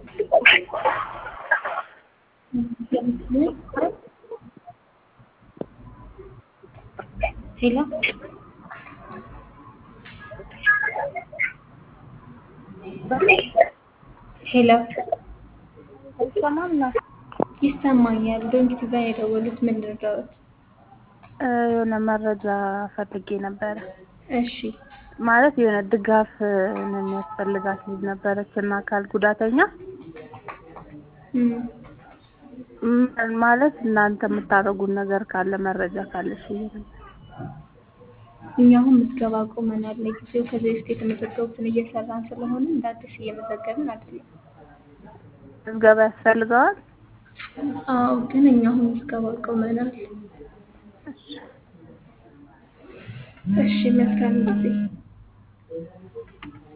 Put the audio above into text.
ሄሎ ሄሎ አይሰማም ነው ይሰማኛል። ዶንኪ ጋር የደወሉት ምን ልርዳዎት? የሆነ መረጃ ፈልጌ ነበረ። እሺ ማለት የሆነ ድጋፍ የሚያስፈልጋት ልጅ ነበረች እና አካል ጉዳተኛ እም፣ ም- ማለት እናንተ የምታደርጉት ነገር ካለ መረጃ ካለሽ ብዬ ነበር። እኛ አሁን ምዝገባ ቆመናል ለጊዜው። ከዚህ በፊት የተመዘገቡትን እየሰራን ስለሆነ እንደ አዲስ እየመዘገብን አይደለም። ምዝገባ ያስፈልገዋል? አዎ፣ ግን እኛ አሁን ምዝገባ ቆመናል። እሺ፣ መልካም ጊዜ